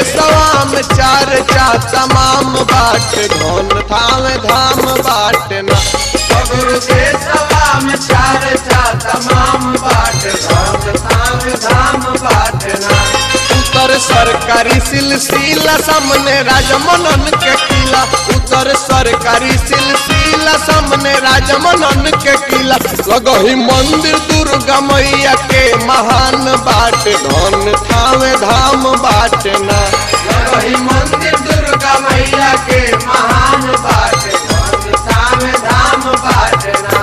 देशवा में चार चा तमाम बाट धन थावे धाम बाट ना सगुरु देशवा में चार चा तमाम बाट धाम धाम धाम बाटना उत्तर सरकारी सिलसिला सामने राजमनन के किला उत्तर सरकारी सिलसिला सामने राजमनन के किला लगही मंदिर दुर्गा मैया के महान बाट धन थावे धाम बाट ना वही मंदिर दुर्गा मैया के महान बाट धाम धाम धाम बाटना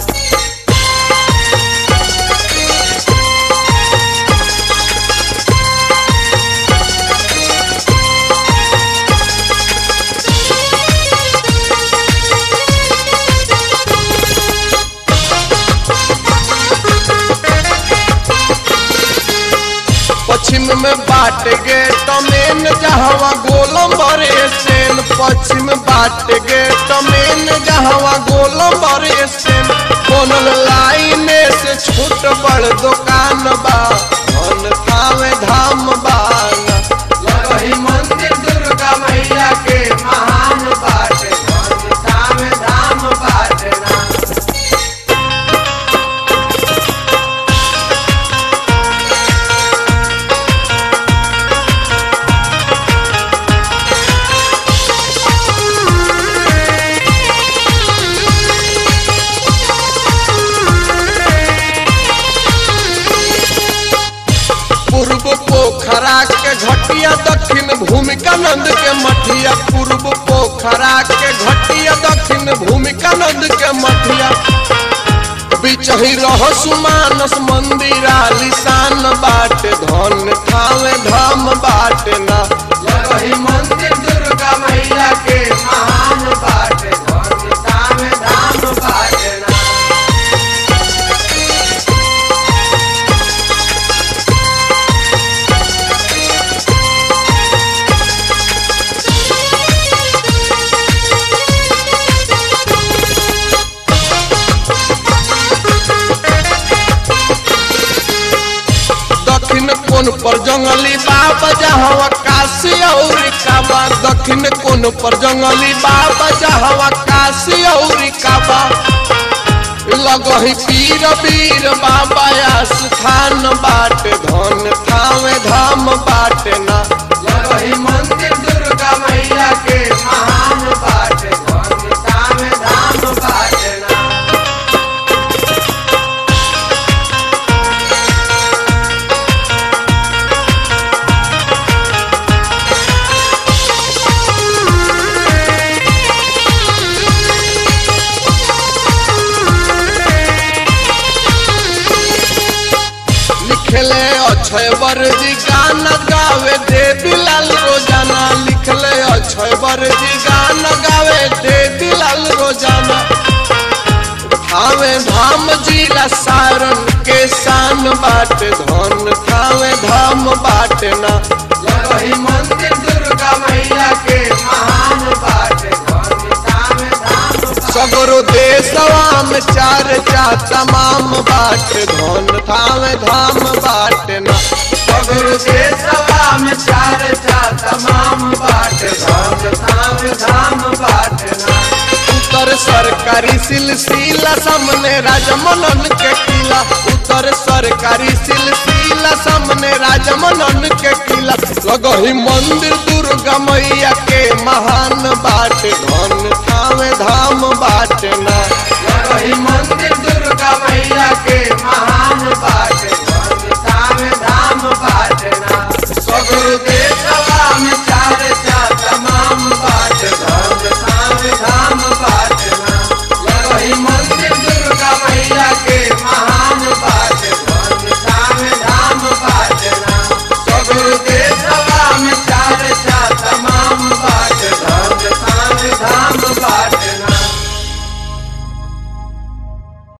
पश्चिम में बाट गेट मेन जहवा गोलम बरे सेन पश्चिम बाट गेट मेन जहवा गोलम बरे सेन बनल लाइने से छोट बड़ दुकान बा धन थावे धाम बाना वही मंदिर दुर्गा मैया के महान बाट धाम धाम धाम बाटना पूर्व पोखरा के घटिया दक्षिण भूमिकानंद के मठिया पूर्व पोखरा के घटिया दक्षिण भूमिकानंद के मठिया बिचही रह सुमानस मंदिर आलिशान बाट धन थावे धाम बाट ना वही मंदिर दुर्गा मैया के महान बाट धाम धाम धाम बाटना दक्षिण कोन पर जंगली बाबा जहवा काशी और काबा दक्षिण कोन पर जंगली बाबा जहवा काशी और काबा लगही पीर वीर बाबा स्थान बाट धन थावे धाम बाट ना वही मंदिर दुर्गा मैया के महान बाट धाम धाम धाम बाटना लिखले अक्षय वर्जी गाना गावे देवी लाल रोजाना लिखले अक्षय वर्जी गाना गावे देवी लाल रोजाना थावे धाम जिला सारन के शान बाट धन थावे धाम बाट ना वही मंदिर दुर्गा मैया के महान बाट धाम धाम धाम सगरो देशवा में चार चा तमाम बाट धन थावे धाम बाट ना सगुरु देशवा में चार चा तमाम बाट धाम धाम धाम बाटना उत्तर सरकारी सिलसिला सामने राजमनन के किला उत्तर सरकारी सिलसिला सामने राजमनन के किला लगही मंदिर दुर्गा मैया के महान बाट धन थावे धाम बाट ना